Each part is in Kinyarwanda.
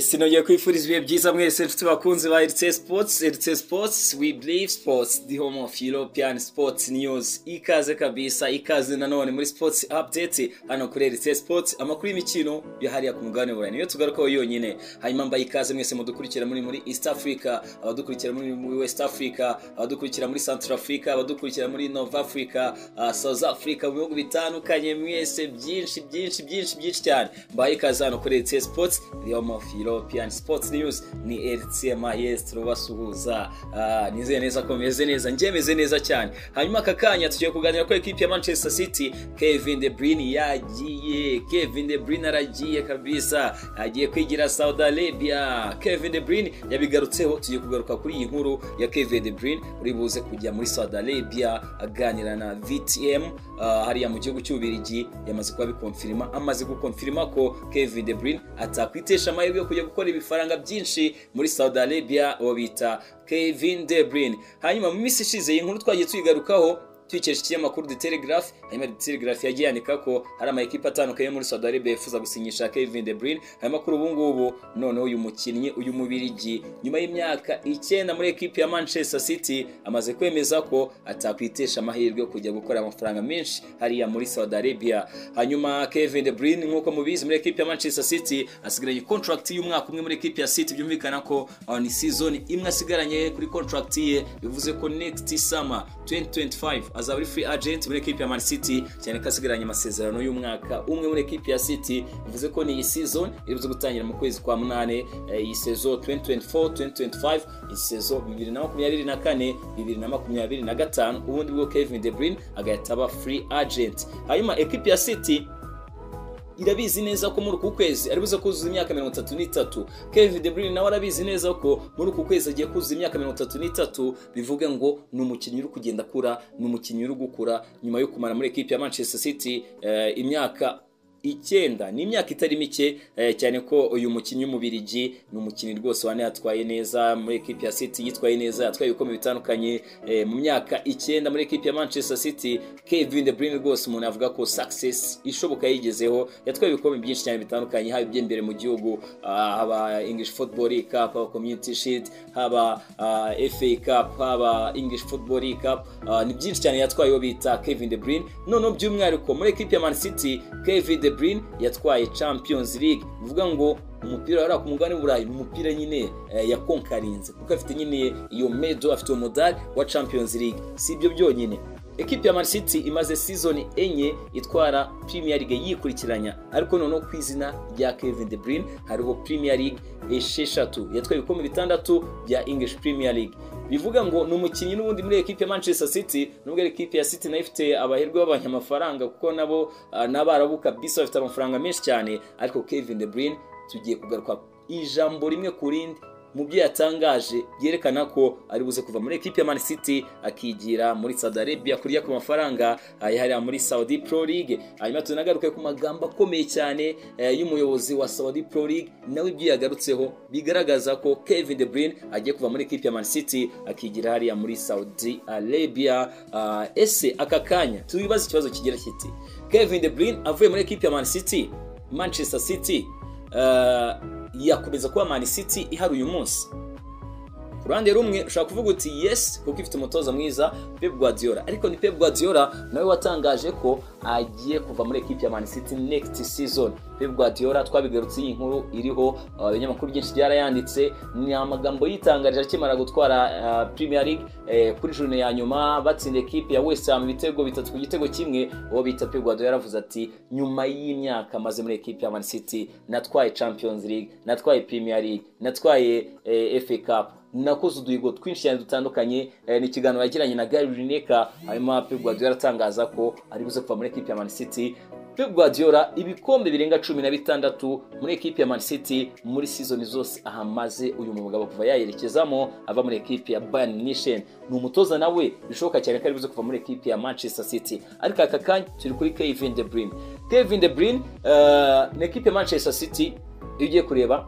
sinongeye kwifuriza ibihe byiza mwese nshuti bakunzi ba RC Sports RC Sports we believe sports the home of European sports news ikaze kabisa ikaze nanone muri sports update hano kuri RC Sports amakuru y'imikino yahariya ku mugabane burayi niyo tugarukaho yonyine hanyuma mbaye ikaze mwese mudukurikira muri muri East Africa abadukurikira muri muri West Africa abadukurikira muri Central Africa abadukurikira muri North Africa uh, South Africa mu bihugu bitandukanye mwese byinshi byinshi byinshi byinshi cyane mbaye ikaze hano kuri RC Sports the home of European Sports News ni RC Mahes turabasuhuza uh, nizeye neza ko meze neza njye meze neza cyane hanyuma aka kanya tugiye kuganira ko ekipi ya Manchester City Kevin De Bruyne yagiye Kevin De Bruyne aragiye kabisa agiye kwigira Saudi Arabia Kevin De Bruyne yabigarutseho tugiye kugaruka kuri iyi nkuru ya Kevin De Bruyne uri buze kujya muri Saudi Arabia aganira na VTM uh, hariya mu gihugu cy'Ubirigi yamaze kuba bikonfirima amaze gukonfirima ko Kevin De Bruyne atakwitesha amahirwe yo kujya gukora ibifaranga byinshi muri Saudi Arabia uwo bita Kevin De Bruyne hanyuma mu minsi ishize iyi nkuru twagiye tuyigarukaho tuyikesha ikinyamakuru The Telegraph hanyuma The Telegraph yagiye yandika ko hari amakipe atandukanye yo muri Saudi Arabia yifuza gusinyisha Kevin De Bruyne hanyuma kuri ubu ngubu noneho uyu mukinnyi uyu mubirigi nyuma y'imyaka icyenda muri ekipe ya Manchester City amaze kwemeza ko atakwitesha amahirwe yo kujya gukora amafaranga menshi hariya muri Saudi Arabia hanyuma Kevin De Bruyne nk'uko mubizi muri ekipe ya Manchester City asigaranye contract y'umwaka umwe muri ekipe ya City byumvikana ko aho ni season imwe asigaranye kuri contract ye bivuze ko next summer 2025 azaba ari free agent muri ekipe ya Man City cyane ko asigaranye amasezerano y'umwaka umwe muri ekipe ya City bivuze ko ni iyi season iribuze gutangira mu kwezi kwa munane iyi sezo 2024 2025 iyi sezo 2024 2025 ubundi bwo Kevin De Bruyne agahita aba free agent hanyuma ekipe ya City irabizi neza ko muri uku kwezi aribuze kuzuza imyaka mirongo itatu n'itatu kevin de bruyne nawe arabizi neza ko muri uku kwezi agiye kuzuza imyaka mirongo itatu n'itatu bivuge ngo ni umukinnyi uri kugenda akura ni umukinnyi uri gukura nyuma yo kumara muri ekipi ya manchester city eh, imyaka icyenda ni imyaka itari mike eh, cyane ko uyu mukinnyi w'umubirigi ni umukinnyi rwose wane yatwaye neza muri ekipi ya city yitwaye neza yatwaye ibikombe bitandukanye eh, mu myaka icyenda muri ekipi ya manchester city kevin de bruyne rwose umuntu avuga ko success ishoboka yigezeho yatwaye ibikombe byinshi cyane bitandukanye haba iby'imbere mu gihugu ah, haba english football cup haba community shield haba ah, fa cup haba english football cup ah, ni byinshi cyane yatwaye uwo bita kevin de bruyne noneho by'umwihariko muri ekipi ya man city kevin de De Bruyne yatwaye Champions League bivuga ngo umupira wari ku mugabane w'uburayi ni umupira nyine yakonkarinze kuko afite nyine iyo medo afite uwo mudari wa Champions League si ibyo byonyine ekipi ya Man City imaze season enye itwara Premier League yikurikiranya ariko noneho ku izina rya Kevin De Bruyne hariho Premier League esheshatu yatwaye ibikombe bitandatu bya English Premier League bivuga ngo ni umukinnyi n'ubundi muri ekipe ya Manchester City nubwo ekipe ya City nayo ifite abaherwe b'abanyamafaranga kuko nabo n'abarabu kabisa bafite amafaranga menshi cyane ariko Kevin De Bruyne tugiye kugaruka ijambo rimwe ku rindi mu byo yatangaje byerekana ko ari buze kuva muri ekipe ya Man City akigira muri Saudi Arabia kurya ku mafaranga yahariya muri Saudi Pro League hanyuma tunagaruke ku magambo akomeye cyane y'umuyobozi wa Saudi Pro League nawe ibyo yagarutseho bigaragaza ko Kevin De Bruyne agiye kuva muri ekipe ya Man City akigira hariya muri Saudi Arabia uh, ese aka kanya tubibaze ikibazo kigira kiti Kevin De Bruyne avuye muri ekipe ya Man City Manchester City uh, yakomeza kuba Man City ihari uyu munsi ku ruhande rumwe ushobora kuvuga uti yes kuko ifite umutoza mwiza Pep Guardiola ariko ni Pep Guardiola nawe watangaje ko agiye kuva muri ekipi ya Man City next season Pep Guardiola twabigarutse iyi nkuru iriho ibinyamakuru uh, byinshi byarayanditse ni amagambo yitangarije akimara gutwara uh, Premier League eh, kuri june ya nyuma batsinda ekipi ya West Ham ibitego bitatu ku gitego kimwe uwo bita Pep Guardiola yaravuze ati nyuma y'imyaka maze muri ekipi ya Man City natwaye Champions League natwaye Premier League natwaye eh, FA Cup nakoze uduhigo twinshi cyane dutandukanye ni ikiganiro yagiranye na Gary Lineker hanyuma Pep Guardiola aratangaza ko ari buze kuva muri ekipi ya Man City Pep Guardiola ibikombe birenga cumi na bitandatu muri ekipi ya Man City muri season zose ahamaze uyu mugabo kuva yayerekezamo ava muri ekipi ya Bayern Munich ni umutoza nawe bishoboka cyane ko ari buze kuva muri ekipi ya Manchester City ariko aka kanya turi kuri Kevin De Bruyne Kevin De Bruyne uh, na ekipi ya Manchester City iyo ugiye kureba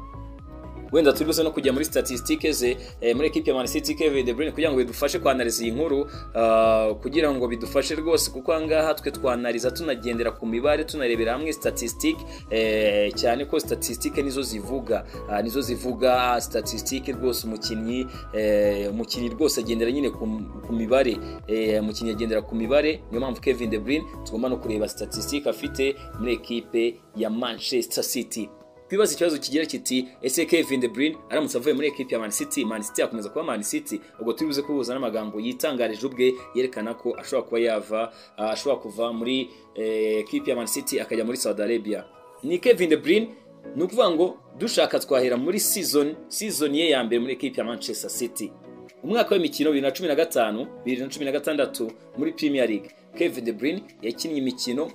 wenda turibuze no kujya muri statistique ze eh, muri equipe ya Man City Kevin De Bruyne kugira ngo bidufashe kwanaliza iyi nkuru ah, kugira ngo bidufashe rwose kuko ahangaha twe twanaliza tunagendera ku mibare tunarebera hamwe statistique eh, cyane ko statistique nizo zivuga Ah, nizo zivuga statistique rwose umukinnyi eh, umukinnyi rwose agendera nyine ku ku mibare eh, umukinnyi agendera ku mibare niyo mpamvu Kevin De Bruyne tugomba no kureba statistique afite muri equipe ya Manchester City twibaza ikibazo kigira kiti ese Kevin De Bruyne aramutse avuye muri equipe ya Man City Man City akomeza kuba Man City ubwo turibuze kubuza n'amagambo yitangarije ubwe yerekana ko ashobora kuba yava ah, ashobora kuva muri eh, equipe ya Man City akajya muri Saudi Arabia ni Kevin De Bruyne ni ukuvuga ngo dushaka twahera muri season season ye ya mbere muri equipe ya Manchester City umwaka w'imikino 2015 2016 muri Premier League Kevin De Bruyne yakinnye imikino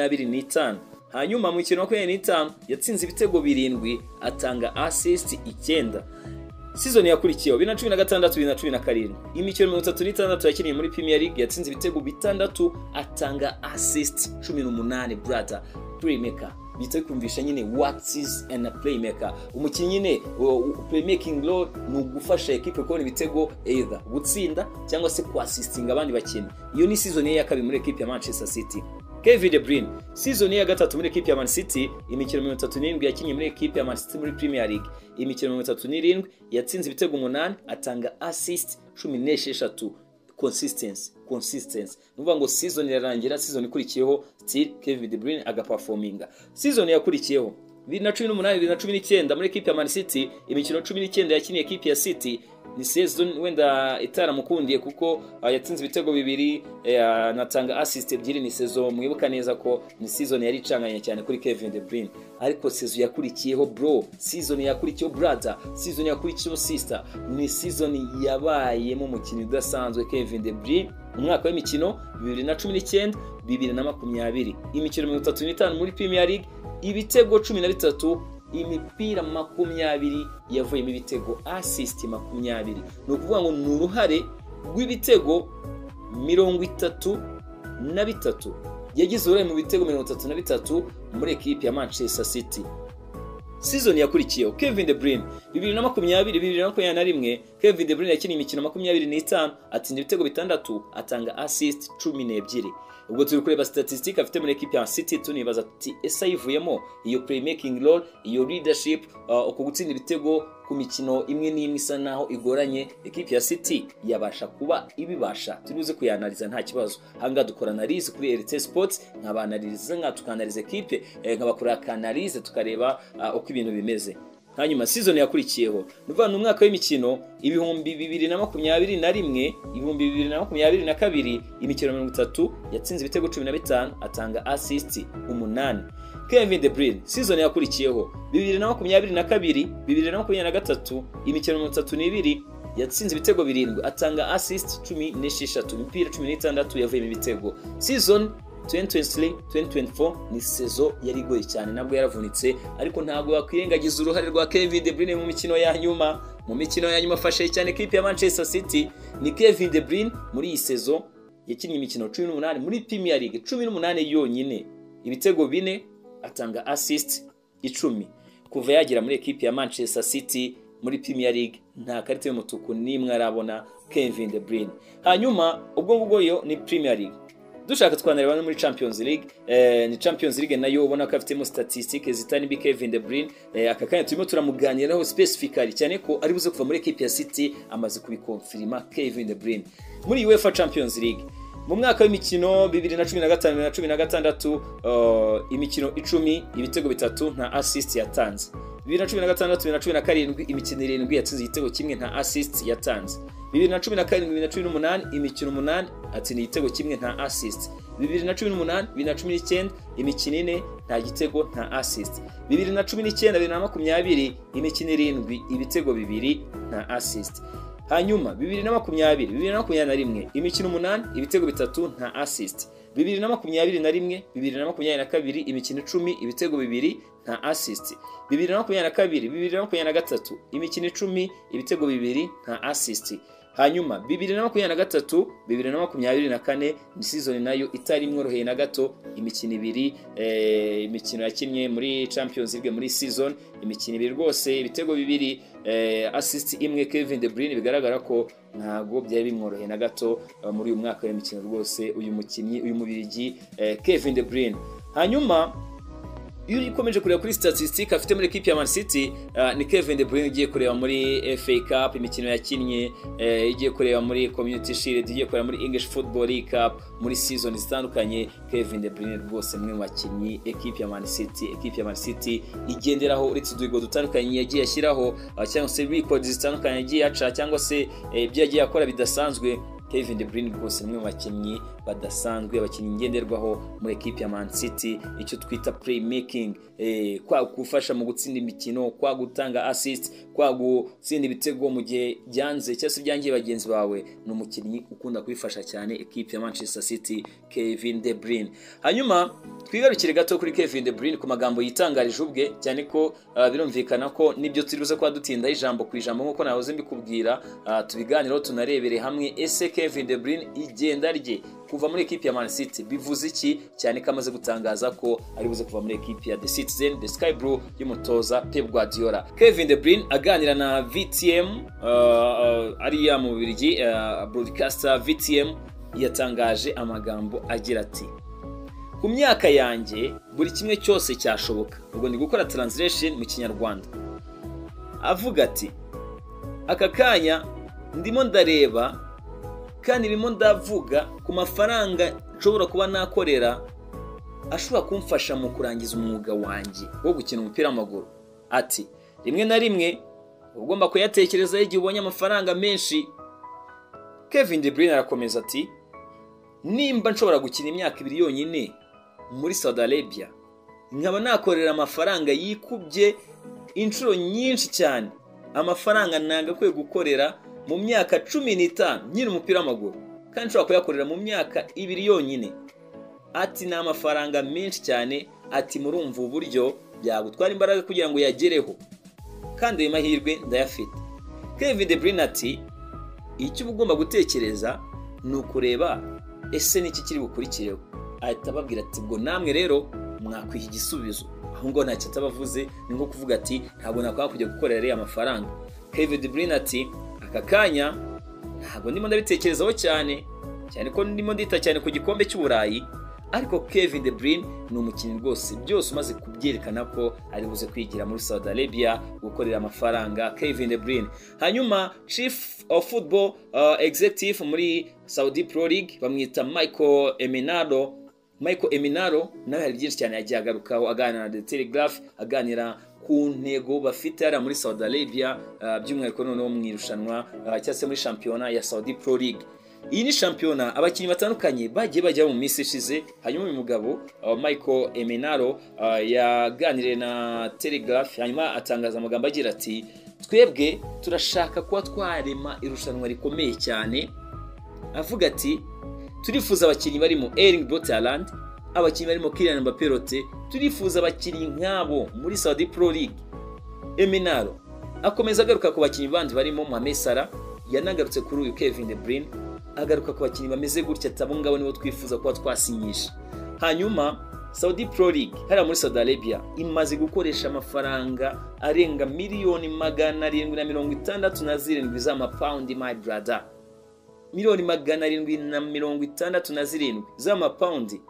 25 hanyuma mu mikino 25 yatsinze ibitego birindwi atanga assist icyenda Season yakurikiyeho 2016-2017 imikino 36 yakiniye muri Premier League yatsinze ibitego bitandatu atanga assist 18 brother playmaker bita kumvisha nyine what is and a playmaker umukinnyi nyine uh, uh, playmaking role ni ugufasha equipe kubona ibitego either gutsinda cyangwa se kuassistinga abandi bakinnyi iyo ni season ye ya kabiri muri equipe ya Manchester City Kevin De Bruyne season ye ya gatatu muri equipe ya Man City imikino 37 yakinnye muri equipe ya Man City muri Premier League imikino 37 yatsinze ibitego 8 atanga assist 16 consistency consistency nuvuga ngo season irarangira season ikurikiyeho still Kevin De Bruyne agaperforminga season yakurikiyeho 2018 2019 muri equipe ya Man City imikino 19 yakiniye equipe ya City ni season wenda itaramukundiye kuko uh, yatsinze ibitego bibiri eh, anatanga assist ebyiri ni season mwibuka neza ko ni season yari icanganye cyane kuri Kevin De Bruyne ariko season yakurikiyeho bro season yakurikiyeho brother season yakurikiyeho sister ni season yabayemo umukinnyi udasanzwe Kevin De Bruyne umwaka w'imikino 2019 2020 imikino 35 muri Premier League ibitego 13 imipira makumyabiri yavuyemo ibitego asisiti makumyabiri ni ukuvuga ngo ni uruhare rw'ibitego mirongo itatu na bitatu yagize uruhare mu bitego mirongo itatu na bitatu muri ekipi ya manchester city season yakurikiyeho Kevin De Bruyne bibiri na makumyabiri bibiri na makumyabiri na rimwe Kevin De Bruyne yakiniye imikino makumyabiri n'itanu atsinda ibitego bitandatu atanga assist cumi n'ebyiri ubwo turi kureba statistique afite muri equipe ya City tunibaza tuti ese ayivuyemo iyo playmaking role iyo leadership uh, uko gutsinda ibitego ku mikino imwe n'imwe isa naho igoranye ekipe ya City yabasha kuba ibibasha turibuze kuyanaliza nta kibazo hanga dukora analize kuri RT Sports nkabanaliza nka tukanaliza ekipe eh, nkabakora kanalize tukareba uh, uko ibintu bimeze hanyuma season yakurikiyeho nuvuga ni umwaka w'imikino ibihumbi bibiri na makumyabiri na rimwe ibihumbi bibiri na makumyabiri na kabiri imikino mirongo itatu yatsinze ibitego cumi na bitanu atanga asisiti umunani Kevin De Bruyne season yakurikiyeho bibiri na makumyabiri na kabiri bibiri na makumyabiri na gatatu imikino mirongo itatu n'ibiri yatsinze ibitego birindwi atanga asisiti cumi n'esheshatu imipira cumi n'itandatu yavuyemo ibitego season 2023 2024 ni sezo yari igoye cyane nabwo yaravunitse ariko ntabwo yakwirengagiza uruhare rwa Kevin De Bruyne mu mikino ya nyuma mu mikino ya nyuma afashe cyane equipe ya Manchester City ni Kevin De Bruyne muri iyi sezo yakinnye imikino 18 muri Premier League 18 yonyine ibitego bine atanga assist icumi kuva yagera muri equipe ya Manchester City muri Premier League nta karita y'umutuku n'imwe arabona Kevin De Bruyne hanyuma ubwo ngubwo yo ni Premier League dushaka twanareba no muri champions league eh, ni champions league nayo ubona ko afitemo statistique zitari mbi kevin de bruyne eh, aka kanya turimo turamuganiraho specifically cyane ko ari buze kuva muri equipe ya city amaze kubikonfirima kevin de bruyne muri uefa champions league mu mwaka w'imikino 2015-2016 uh, imikino 10 ibitego bitatu nta assist yatanze 2016-2017 imikino irindwi yatsinze igitego kimwe nta assist yatanze 2017-2018 imikino 8 atsinda igitego kimwe nta assist 2018-2019 imikino ine nta gitego nta assist 2019-2020 imikino irindwi ibitego bibiri nta assist hanyuma 2020-2021 imikino 8 ibitego bitatu nta assist 2021 2022 imikino 10 ibitego bibiri nta assist 2022 2023 imikino 10 ibitego bibiri nta assist hanyuma bibiri na makumyabiri na gatatu bibiri na makumyabiri na kane ni sizoni nayo itari imworoheye na gato imikino ibiri eh, imikino yakinnye muri champions league muri season imikino ibiri rwose ibitego bibiri eh, assist imwe Kevin De Bruyne bigaragara ko ntabwo byari bimworoheye na gato eh, muri uyu mwaka w'imikino rwose uyu mukinnyi uyu mubirigi eh, Kevin De Bruyne hanyuma iyo ukomeje kureba kuri statisitike afite muri ekipi ya Man City uh, ni Kevin De Bruyne ugiye kureba muri FA Cup imikino yakinnye eh, igiye kureba muri Community Shield igiye kureba muri English Football League Cup muri season zitandukanye Kevin De Bruyne rwose mwe mu bakinnyi ekipi ya Man City ekipi ya Man City igenderaho uretse uduhigo dutandukanye yagiye ashyiraho uh, cyangwa se records zitandukanye yagiye aca cyangwa se eh, ibyo yagiye akora bidasanzwe Kevin De Bruyne rwose ni umwe mu bakinnyi badasanzwe abakinnyi ngenderwaho muri ekipi ya Man City icyo twita playmaking eh, kwa gufasha mu gutsinda imikino kwa gutanga assist kwa gutsinda ibitego mu gihe byanze cyangwa se byangiye bagenzi bawe ni umukinnyi ukunda kubifasha cyane ekipi ya Manchester City Kevin De Bruyne hanyuma twigarukire gato kuri Kevin De Bruyne ku magambo yitangarije ubwe cyane ko uh, birumvikana ko nibyo turi buze kuba dutinda ijambo ku ijambo nk'uko nahoze mbikubwira uh, tubiganireho tunarebere hamwe ese Kevin De Bruyne igenda rye kuva muri ekipi ya Man City bivuze iki cyane ko amaze gutangaza ko ari buze kuva muri ekipi ya The Citizen The Sky Blue y'umutoza Pep Guardiola Kevin De Bruyne aganira na VTM uh, uh, ariya mu Bubiligi uh, broadcaster VTM yatangaje amagambo agira ati ku myaka yanjye buri kimwe cyose cyashoboka ubwo ndi gukora translation mu kinyarwanda avuga ati aka kanya ndimo ndareba kandi birimo ndavuga ku mafaranga nshobora kuba nakorera ashobora kumfasha mu kurangiza umwuga wanjye wo gukina umupira w'amaguru ati rimwe na rimwe uba ugomba kuyatekerezaho igihe ubonye amafaranga menshi Kevin De Bruyne arakomeza ati nimba nshobora gukina imyaka ibiri yonyine muri Saudi Arabia nkaba nakorera amafaranga yikubye inshuro nyinshi cyane amafaranga ntagakwiye gukorera mu myaka cumi n'itanu nyine umupira w'amaguru kandi nshobora kuyakorera mu myaka ibiri yonyine ati ni amafaranga menshi cyane ati murumva ubu buryo byagutwara imbaraga kugira ngo uyagereho kandi ayo mahirwe ndayafite Kevin De Bruyne ati icyo uba ugomba gutekereza ni ukureba ese niki kiri bukurikireho ahita ababwira ati ubwo namwe rero mwakwiha igisubizo aho ngo ntacyo atabavuze ni nko kuvuga ati ntabwo nakwanga kujya gukorera ariya mafaranga Kevin De Bruyne ati aka kanya ntabwo ndimo ndabitekerezaho cyane cyane ko ndimo ndita cyane ku gikombe cy'uburayi ariko Kevin De Bruyne ni umukinnyi rwose byose umaze kubyerekana ko ari buze kwigira muri Saudi Arabia gukorera amafaranga Kevin De Bruyne hanyuma chief of football uh, executive muri Saudi Pro League bamwita Michael Eminado Michael Eminaro nawe hari byinshi cyane yagiye agarukaho aganira na The Telegraph aganira ku ntego bafite hariya muri Saudi Arabia uh, by'umwihariko noneho mu irushanwa uh, cyangwa se muri shampiyona ya Saudi Pro League iyi ni shampiyona abakinnyi batandukanye bagiye bajya mu minsi ishize hanyuma uyu mugabo uh, Michael Emenaro yaganiriye na Telegraph hanyuma atangaza amagambo agira ati twebwe turashaka kuba twarema irushanwa rikomeye cyane avuga ati turifuza abakinnyi barimo Erling Braut Haaland abakinnyi barimo Kylian Mbappé Rote turifuza abakinnyi nk'abo muri Saudi Pro League Eminaro akomeza agaruka ku bakinnyi bandi barimo Mohamed Salah yanagarutse kuri uyu Kevin De Bruyne agaruka ku bakinnyi bameze gutya atabo ngabo nibo twifuza kuba twasinyisha hanyuma Saudi Pro League hariya muri Saudi Arabia imaze gukoresha amafaranga arenga miliyoni magana arindwi na mirongo itandatu na zirindwi z'amapawundi my brother miliyoni magana arindwi na mirongo itandatu na zirindwi z'amapawundi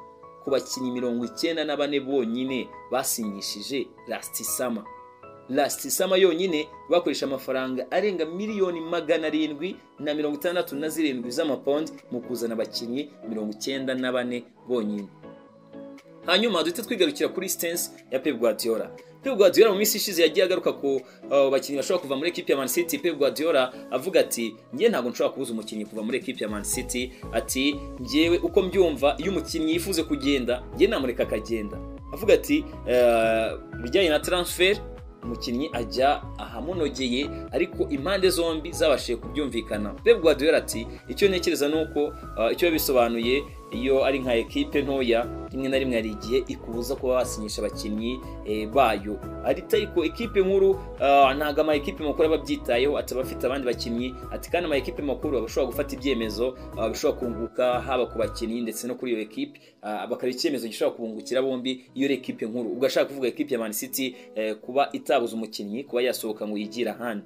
ku bakinnyi mirongo icyenda na bane bonyine basinyishije rastisama rastisama yonyine bakoresha amafaranga arenga miliyoni magana arindwi na mirongo itandatu na zirindwi z'amapawundi mu kuzana abakinnyi mirongo icyenda na bane bonyine hanyuma duhita twigarukira kuri sitensi ya Pep Guardiola Pep Guardiola mu minsi ishize yagiye agaruka ku uh, bakinnyi bashobora kuva muri ekipi ya Man City Pep Guardiola avuga ati njye ntabwo nshobora kubuza umukinnyi kuva muri ekipi ya Man City ati njyewe uko mbyumva iyo umukinnyi yifuze kugenda njye namureka akagenda avuga ati ibijyanye uh, na transfer umukinnyi ajya ahamunogeye ariko impande zombi zabashije kubyumvikana Pep Guardiola ati icyo ntekereza nuko uh, icyo yabisobanuye iyo ari nka ekipe ntoya rimwe na rimwe hari igihe ikubuza kuba wasinyisha abakinnyi eh, bayo ariko ekipe nkuru ah, ntabwo ama ekipe makuru aba abyitayeho ataba afite abandi bakinnyi ati kandi ama ekipe makuru aba ashobora gufata ibyemezo ah, bishobora kunguka haba ku bakinnyi ndetse no kuri iyo ekipe ah, bakareba icyemezo gishobora kubungukira bombi iyo ari ekipe nkuru ubwo ashaka kuvuga ekipe ya man city eh, kuba itabuza umukinnyi kuba yasohoka ngo yigire ahandi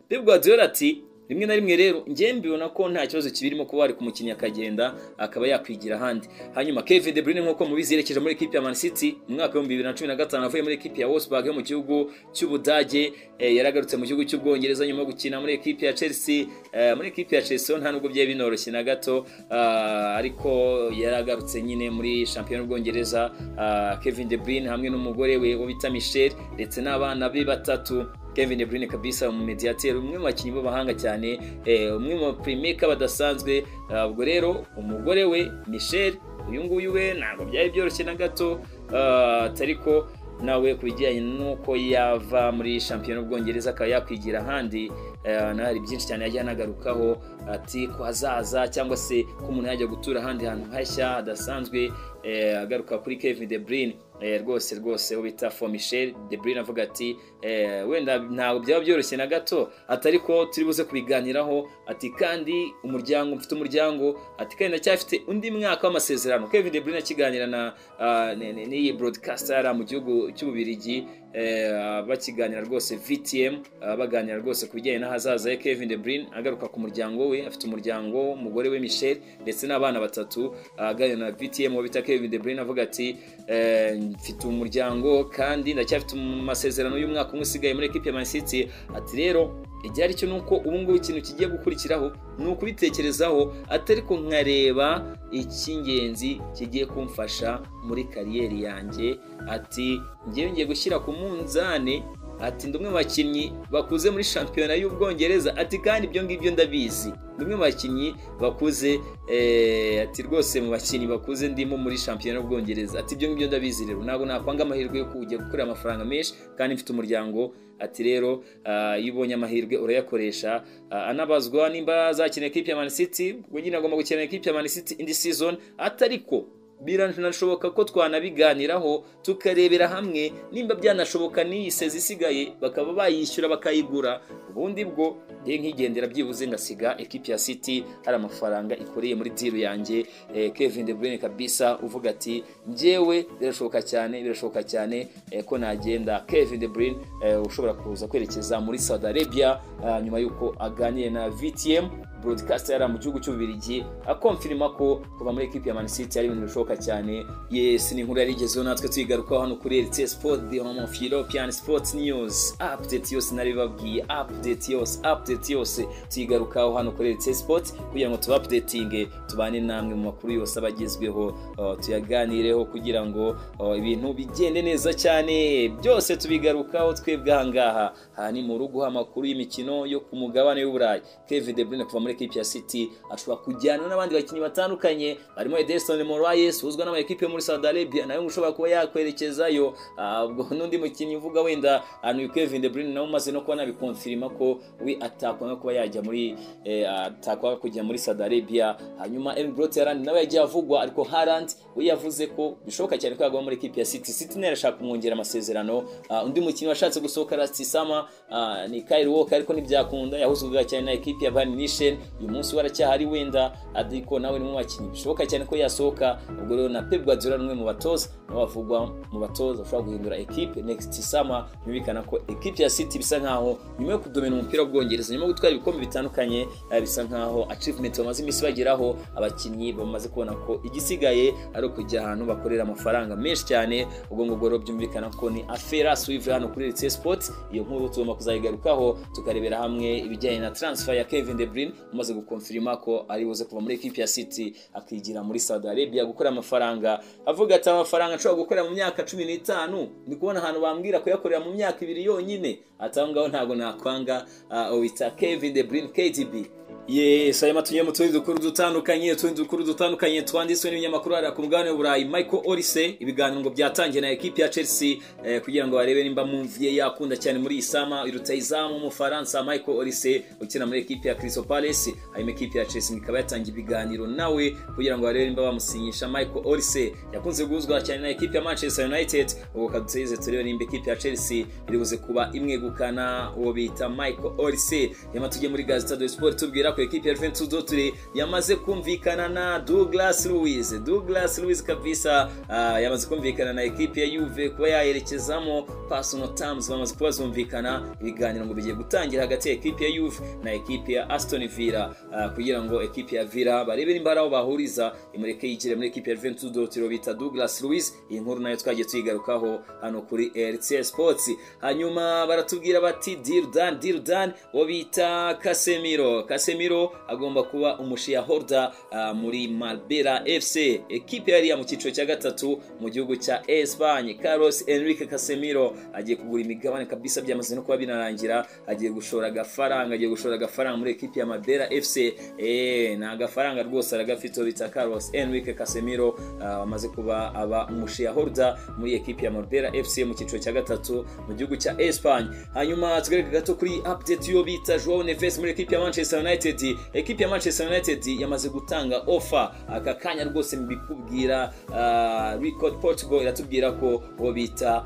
Pep Guardiola ati rimwe na rimwe rero njyewe mbibona ko nta kibazo kibirimo kuba wari kumukinnyi akagenda akaba yakwigira ahandi hanyuma Kevin De Bruyne nk'uko mubizi yerekeje muri ekipi ya Man City mu mwaka w'ibihumbi bibiri na cumi na gatanu avuye muri ekipi ya Wolfsburg yo mu gihugu cy'Ubudage eh, yaragarutse mu gihugu cy'Ubwongereza nyuma yo gukina muri ekipi ya Chelsea eh, muri ekipi ya Chelsea ho nta nubwo byari binoroshye na gato ah, ariko yaragarutse nyine muri shampiyona y'Ubwongereza ah, Kevin De Bruyne hamwe n'umugore we wo bita Michelle ndetse n'abana be batatu Kevin De Bruyne kabisa umumediateri umwe mu bakinnyi b'abahanga cyane eh, umwe mu playmaker badasanzwe Ah, ubwo rero umugore we Michel uyu nguyu we ntabwo byari byoroshye na gato ah, atari ko nawe ku bijyanye n'uko yava muri shampiyona y'Ubwongereza akaba yakwigira ahandi eh, naho hari byinshi cyane yajya anagarukaho ati ko hazaza cyangwa se ko umuntu yajya gutura ahandi hantu hashya hadasanzwe eh, agaruka kuri Kevin De Bruyne Eh, rwose rwose uwo bita for Michel De Bruyne avuga ati eh, wenda ntabwo byaba byoroshye na gato atari ko turi buze kubiganiraho ati kandi umuryango mfite umuryango ati kandi ndacyafite undi mwaka w'amasezerano Kevin De Bruyne akiganira na ah, n- n- n'iyi broadcaster yari mu gihugu cy'ububirigi eh, bakiganira rwose VTM ah, baganira rwose ku bijyanye n'ahazaza he Kevin De Bruyne agaruka ku muryango we afite umuryango umugore we Michel ndetse n'abana batatu ah, aganira na VTM uwo bita Kevin De Bruyne avuga ati eh, mfite umuryango kandi ndacyafite mu masezerano y'umwaka umwe usigaye muri ekipe ya Man City ati rero ibyari cyo nuko ubu ngubu ikintu kigiye gukurikiraho ni ukubitekerezaho atari ko nkareba icy'ingenzi kigiye kumfasha muri kariyeri yanjye ati ngewe ngiye gushyira ku munzani ati ndi umwe mu bakinnyi bakuze muri shampiyona y'ubwongereza ati kandi ibyo ngibyo ndabizi ndi umwe mu bakinnyi bakuze eh, ati rwose mu bakinnyi bakuze ndimo muri shampiyona y'ubwongereza ati ibyo ngibyo ndabizi rero ntabwo nakwanga amahirwe yo kujya gukorera amafaranga menshi kandi mfite umuryango ati rero ah, iyo ubonye amahirwe urayakoresha Ah, anabazwa nimba azakina ekipi ya Man City ubwo nyine agomba gukina ekipi ya Man City indi season atariko biranashoboka ko twanabiganiraho tukarebera hamwe nimba byanashoboka n'iyi sezi isigaye bakaba bayishyura bakayigura ubundi bwo nge nkigendera byibuze ngasiga ekipi ya city hari amafaranga ikoreye muri diru yanjye eh, kevin de bruyne kabisa uvuga ati njyewe birashoboka cyane birashoboka cyane eh, ko nagenda kevin de bruyne eh, ushobora kuza kwerekeza muri saudi arabia ah, nyuma y'uko aganiriye na vtm broadcaster yari mu gihugu cy'ububirigi akomfirima ko kuva muri ekipi ya Man City ari ibintu bishoboka cyane yes ni inkuru yari igezeho natwe tuyigarukaho hano kuri RT Sport the home of European Sports News update yose nari babwiye update yose update yose tuyigarukaho hano kuri RT Sport kugira ngo tuba updating tubane namwe mu makuru yose aba agezweho uh, tuyaganireho kugira ngo uh, ibintu bigende neza cyane byose tubigarukaho twebwe aha ngaha aha ni mu rugo amakuru y'imikino yo ku mugabane w'uburayi Kevin De Bruyne kuva muri ekipi ya City ashobora kujyana n'abandi bakinnyi batandukanye barimo Ederson Moraes uzwi n'amakipe yo muri Saudi Arabia nayo ngo ushobora kuba yakwerekezayo Ah, ubwo n'undi mukinnyi uvuga wenda anu Kevin De Bruyne nawe umaze no kuba nabikonfirima ko we atakwanga kuba yajya muri eh, atakwanga kujya muri Saudi Arabia hanyuma Erling Brot Haaland nawe yagiye avugwa ariko Haaland we yavuze ko bishoboka cyane ko yagwa muri ekipi ya City City nayo irashaka kumwongera amasezerano Ah, undi mukinnyi washatse gusohoka Rastisama ah, ni Kyle Walker ariko ntibyakunda yahuzwaga cyane na ekipi ya Bayern Munich uyu munsi we aracyahari wenda ariko nawe ni mu bakinnyi bishoboka cyane ko yasohoka ubwo rero na Pep Guardiola ni umwe mu batoza nawe avugwa mu batoza ushobora guhindura ekipe next summer yumvikana ko ekipe ya City bisa nkaho nyuma yo kudomina umupira w'ubwongereza nyuma yo gutwara ibikombe bitandukanye eh, bisa nkaho achievement bamaze iminsi bageraho abakinnyi bamaze kubona ko igisigaye ari ukujya ahantu bakorera amafaranga menshi cyane ubwo ngubwo rero byumvikana ko ni afera suivre hano kuri RTL Sports iyo nkuru tugomba kuzayigarukaho tukarebera hamwe ibijyanye na transfer ya Kevin De Bruyne umaze gukonfirima ko ari buze kuva muri ekipi ya City akigira muri Saudi Arabia gukora amafaranga avuga ati amafaranga nshobora gukorera mu myaka cumi n'itanu ni kubona ahantu bambwira kuyakorera mu myaka ibiri yonyine ati aho ngaho ntabwo nakwanga ah, uwita Kevin De Bruyne KDB yes hanyuma tugiye mu tundi dukuru dutandukanye utundi dukuru dutandukanye twanditswe n'ibinyamakuru hariya ku mugabane w'uburayi michael orise ibiganiro ngo byatangiye na ekipi ya chelsea eh, kugira ngo barebe nimba mumviye yakunda cyane muri iyi sama iruta izamu w'umufaransa michael orise ukina muri ekipi ya crystal palace hanyuma ekipi ya chelsea ikaba yatangiye ibiganiro nawe kugira ngo barebe nimba bamusinyisha michael orise yakunze guhuzwa cyane na ekipi ya manchester united ubu kaduteze turebe nimba ekipi ya chelsea iri buze kuba imwegukana uwo bita michael orise hanyuma tujye muri gazeta de sport tubwira ko ekipi ya juventus dotire yamaze kumvikana na douglas louise douglas louise kabisa ah, yamaze kumvikana na ekipi ya yuve kuba yayerekezamo personal terms bamaze kuba zumvikana ibiganiro ngo bigiye gutangira hagati ya ekipi ya yuve na ekipi ya aston villa ah, kugira ngo ekipi ya villa barebe nimba hari aho bahuriza imureke yigire muri ekipi ya juventus dotire bita douglas louise iyi nkuru nayo twagiye tuyigarukaho hano kuri rts sports hanyuma baratubwira bati dirdan dirdan uwo bita kasemiro kasemiro agomba kuba umushiya horda ah, muri malbera fc ekipe yari mu cyiciro cya gatatu mu gihugu cya espanye carlos enrique casemiro agiye kugura imigabane kabisa byamaze no kuba binarangira agiye gushora agafaranga agiye gushora agafaranga muri ekipe ya malbera fc eh, ni agafaranga rwose aragafite uwo bita carlos enrique casemiro ah, amaze kuba aba umushiya horda muri ekipe ya malbera fc mu cyiciro cya gatatu mu gihugu cya espanye hanyuma tugareka gato kuri update yo bita joao neves muri ekipe ya manchester united ekipe ya manchester united yamaze gutanga offer aka kanya rwose mbikubwira uh, record portugal iratubwira ko uwo bita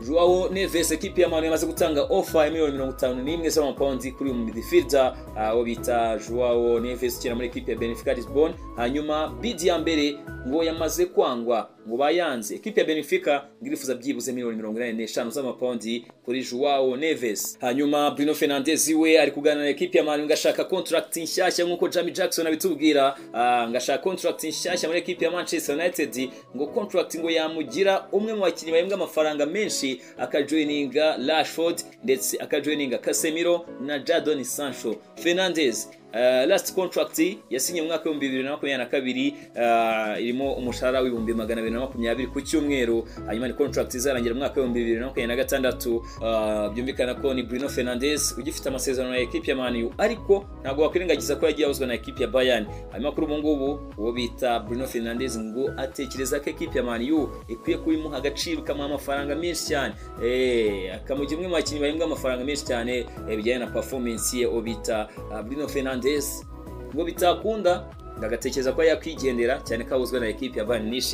Joao Neves ekipi ya Manu yamaze gutanga offer ya miliyoni mirongo itanu n'imwe z'amapawundi kuri uyu midfielder ah, uwo bita Joao Neves ukina muri ekipi ya Benfica Lisbon hanyuma bid ya mbere ngo yamaze kwangwa ngo bayanze ekipi ya Benfica ngirifuza byibuze miliyoni mirongo inani n'eshanu z'amapawundi kuri Joao Neves hanyuma Bruno Fernandes we ari kuganira na ekipi ya Manu ngashaka contract nshyashya nk'uko Jamie Jackson abitubwira ah, ngashaka contract nshyashya muri ekipi ya Manchester United ngo contract ngo yamugira umwe mu bakinnyi bahembwa amafaranga menshi akajoyininga Rashford ndetse akajoyininga Casemiro na Jadon Sancho Fernandes Uh, last contract yasinye mu mwaka w'ibihumbi bibiri na makumyabiri na kabiri uh, irimo umushahara w'ibihumbi magana abiri na makumyabiri ku cyumweru hanyuma ni contract izarangira mu mwaka w'ibihumbi bibiri na makumyabiri na gatandatu uh, byumvikana ko ni Bruno Fernandes ugifite amasezerano ya ekipi ya Man U ariko ntabwo wakwirengagiza ko yagiye ahuzwa na ekipi ya Bayern hanyuma kuri ubu ngubu uwo bita Bruno Fernandes ngo atekereza ko ekipi ya Man U ikwiye kuba imuha agaciro ikamuha amafaranga menshi cyane eh akamugira umwe mu bakinnyi bahembwa amafaranga menshi cyane eh, bijyanye na performance ye uwo bita uh, Bruno Fernandes Fernandes ngo bitakunda ndagatekereza ko yakwigendera cyane ko ahuzwe na ekipi ya Bayern Munich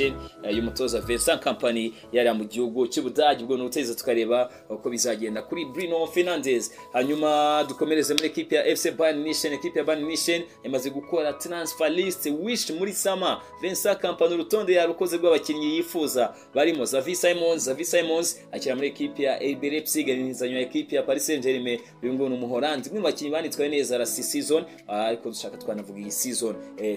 y'umutoza Vincent Kompany yari mu gihugu cy'Ubudage ubwo n'uteza tukareba uko bizagenda kuri Bruno Fernandes hanyuma dukomereze muri ekipi ya FC Bayern Munich ekipi ya Bayern Munich yamaze gukora transfer list wish muri sama Vincent Kompany urutonde yarukoze rw'abakinnyi yifuza barimo Xavi Simons Xavi Simons akira muri ekipi ya RB Leipzig n'inzanyo ekipi ya Paris Saint-Germain uyu nguyu ni umuholandi umwe mu bakinnyi banitwaye neza last season ariko dushaka twanavuga iyi season eh,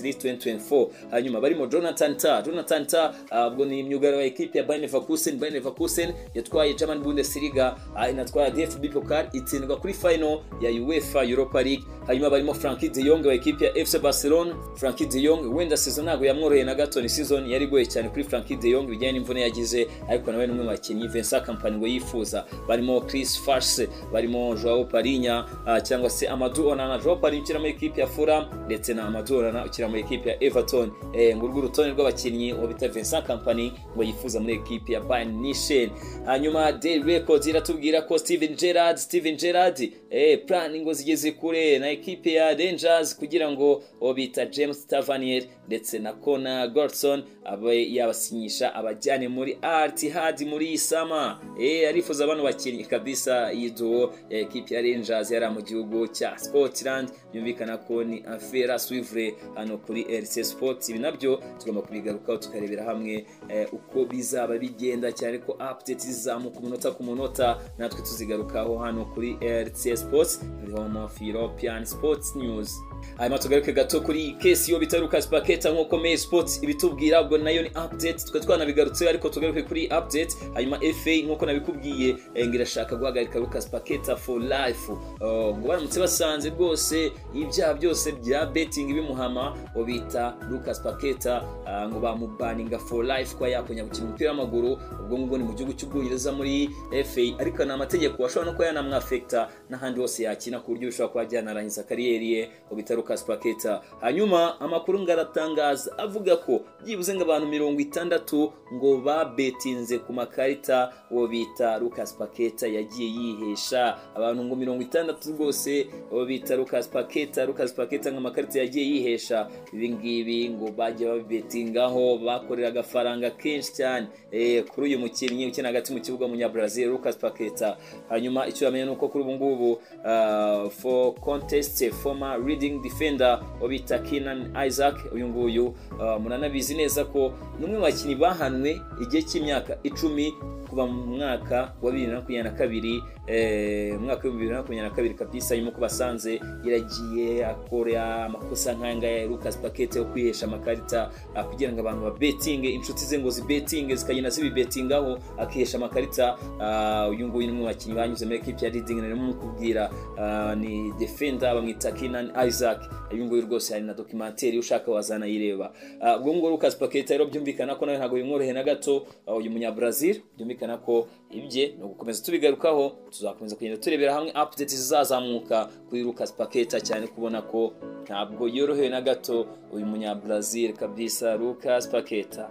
2023-2024 hanyuma barimo Jonathan Ta Jonathan Ta ubwo uh, ni myugariro wa ekipe ya Bayer Leverkusen Bayer Leverkusen yatwaye German Bundesliga uh, inatwara DFB Pokal itsindwa kuri final ya UEFA Europa League hanyuma barimo Frankie De Jong wa ekipe ya FC Barcelona Frankie De Jong wenda season ntabwo yamworoheye na gato ni season yari goye cyane kuri Frankie De Jong bijyanye n'imvune yagize ariko nawe n'umwe mu bakinnyi Vincent Kompany ngo yifuza barimo Chris Farshe barimo Joao Parinya uh, cyangwa se Amadou Onana Joao Parinya ukina muri ekipe ya Fulham ndetse na Amadou Onana ukina muri ekipe ya Everton eh ngurwo urutonde rw'abakinnyi uwo bita Vincent Kompany ngo yifuza muri ekipe ya Bayern Munich hanyuma Daily Record iratubwira ko Steven Gerrard Steven Gerrard eh plan ngo zigeze kure na ekipe ya Rangers kugira ngo uwo bita James Tavernier ndetse na Connor Goldson abe yabasinyisha abajyane muri Al Ittihad muri Isama eh arifuza abantu bakinnyi kabisa yiduo ya ekipe ya Rangers yari mu gihugu cya Scotland byumvikana ko ni affaire suivre hano kuri RC Sports ibi nabyo tugomba kubigarukaho tukarebera hamwe eh, uko bizaba bigenda cyane ko update zizamuka umunota ku munota natwe tuzigarukaho hano kuri RC Sports the home of European Sports News hanyuma tugaruke gato kuri kesi yo bita Lucas Paqueta nk'uko Mail Sports ibitubwira ubwo nayo ni update tukaba twanabigarutseho ariko tugaruke kuri update hanyuma FA nk'uko nabikubwiye eh, ngo irashaka guhagarika Lucas Paqueta for life Oh, ngo baramutse basanze rwose ibyaha byose bya betting bimuhama bita Lucas Paqueta ah, ngo bamubaninga for life kwa yakonya gukina umupira w'amaguru ubwo ngubwo ni mu gihugu cy'ubwongereza muri FA ariko ni amategeko ashobora no kuba yanamwafekta n'ahandi hose yakina ku buryo bishobora kuba byanarangiza kariyeri ye ngo bita Lucas Paqueta hanyuma amakuru ngo aratangaza avuga ko byibuze ngo abantu mirongo itandatu ngo babetinze ku makarita uwo bita Lucas Paqueta yagiye yihesha abantu ngo mirongo itandatu rwose uwo bita Lucas Paqueta Lucas Paqueta ngo amakarita yagiye yihesha ibi ngibi ngo bajya babibetingaho bakorera agafaranga kenshi cyane eh, kuri uyu mukinnyi ukina hagati mu kibuga munyabrazil Lucas Paqueta hanyuma icyo yamenye nuko kuri ubu ngubu uh, for contest former leading defender obita Kenan Isaac uyu nguyu uh, muranabizi neza ko ni umwe mu bakinnyi bahanwe igihe cy'imyaka icumi kuva mu mwaka wa bibiri na makumyabiri na kabiri eh, umwaka wa bibiri na makumyabiri na kabiri kabisa nyuma ko basanze yaragiye akora amakosa nk'aya ngaya ya Lucas Paquete yo kwihesha amakarita ah, kugira ngo abantu babetinge inshuti ze ngo zibetinge zikagenda zibibetingaho akihesha amakarita ah, uyu nguyu ni umwe mu bakinnyi banyuze muri ekipi ya Reading nari mukubwira ah, ni defender bamwita Kenan Isaac uyu nguyu rwose hari na documentary ushaka wazana yireba Ah, ubwo ngo Lucas Paquete rero byumvikana ko nawe ntabwo bimworoheye na gato ah, uyu munya Brazil byumvikana ko ibye ni ugukomeza tubigarukaho tuzakomeza kugenda turebera hamwe update zizazamuka kuri Lucas Paqueta cyane kubona ko ntabwo yorohewe na gato uyu munya Brazil kabisa Lucas Paqueta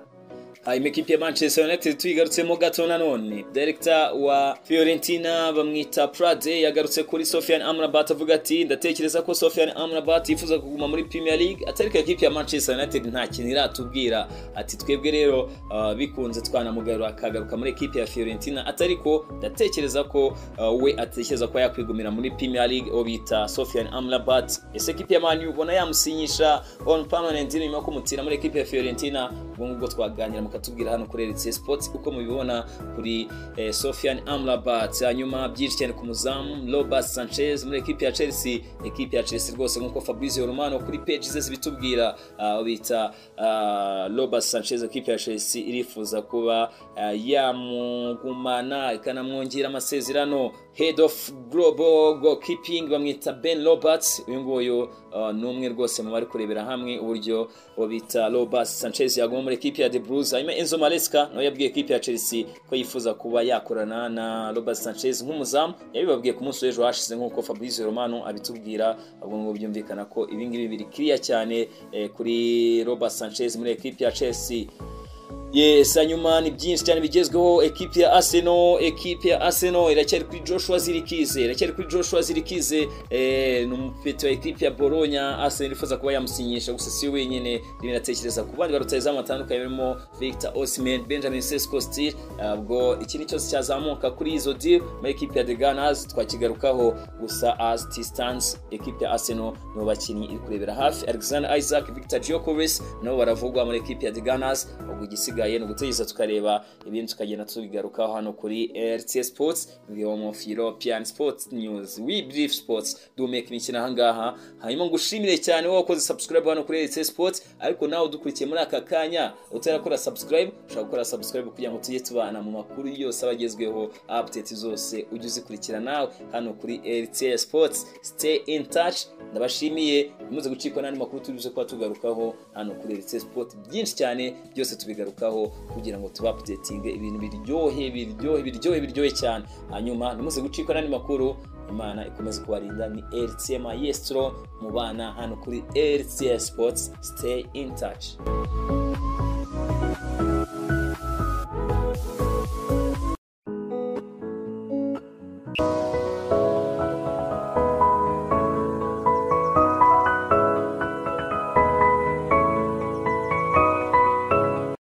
hanyuma ekipi ya manchester united tuyigarutsemo gato nanone direkita wa fiorentina bamwita prade yagarutse kuri sofian amrabat avuga ati ndatekereza ko sofian amrabat yifuza kuguma muri premier league atariko ekipi ya manchester united nta kintu iratubwira ati twebwe rero ah, bikunze twanamugarura akagaruka muri ekipi ya fiorentina atariko ndatekereza ko ah, we atekereza ko yakwigumira muri premier league uwo bita sofian amrabat ese ekipi ya mani ubona yamusinyisha on permanent nyuma yo kumutira muri ekipi ya fiorentina ubwo ngubwo twaganira mukatubwira hano kuri Elite Sports uko mubibona kuri eh, Sofian Amrabat hanyuma byinshi cyane ku muzamu Robert Sanchez muri ekipi ya Chelsea ekipi ya Chelsea rwose nk'uko Fabrizio Romano kuri page ze zibitubwira uh, bita uh, Robert Sanchez ekipi ya Chelsea irifuza kuba uh, yamugumana ikanamwongera amasezerano head of global goalkeeping bamwita Ben Roberts uyu nguyu uh, ni umwe rwose mu bari kurebera hamwe uburyo uwo bita Robert Sanchez yaguma muri ekipi ya De Bruyne hanyuma Enzo Maresca nawe yabwiye ekipi ya Chelsea ko yifuza kuba yakorana na Robert Sanchez nk'umuzamu yabibabwiye ku munsi w'ejo hashize nk'uko Fabrizio Romano abitubwira ahubwo ngo byumvikana ko ibi ngibi biri clear cyane eh, kuri Robert Sanchez muri ekipi ya Chelsea Yes, hanyuma ni byinshi cyane bigezweho ekipi ya Arsenal, ekipi ya Arsenal iracyari kuri Joshua Zirikize, iracyari kuri Joshua Zirikize eh ni umupeti wa ekipi ya Bologna, Arsenal irifuza kuba yamusinyisha gusa si wenyene, rimwe natekereza ku bandi barutayizamu batandukanye barimo Victor Osimhen, Benjamin Sesko Stil, ubwo ikintu cyose cyazamuka kuri izo deal muri ekipi ya The Gunners twakigarukaho gusa as it stands ekipi ya Arsenal nibo bakinnyi iri kurebera hafi Alexander Isaac, Victor Gyokeres nabo baravugwa muri ekipi ya The Gunners, ubwo igisiga igisigaye ni ugutegereza tukareba ibintu tukagenda tubigarukaho hano kuri RT Sports the home of European Sports News we brief sports dumeka imikino aha ngaha hanyuma ngushimire cyane wowe wakoze subscribe hano kuri RT Sports ariko nawe udukurikiye muri aka kanya utarakora subscribe ushobora gukora subscribe kugira ngo tujye tubana mu makuru yose aba agezweho update zose ujye uzikurikira nawe hano kuri RT Sports stay in touch ndabashimiye muze gucikwa n'andi makuru tubize kuba tugarukaho hano kuri RT Sports byinshi cyane byose tubigarukaho kubigezaho kugira ngo tuba updating ibintu biryohe biryohe biryohe biryohe cyane hanyuma ntimuze gucikwa n'andi makuru imana ikomeze kubarinda ni rtm maestro mu bana hano kuri rts sports stay in touch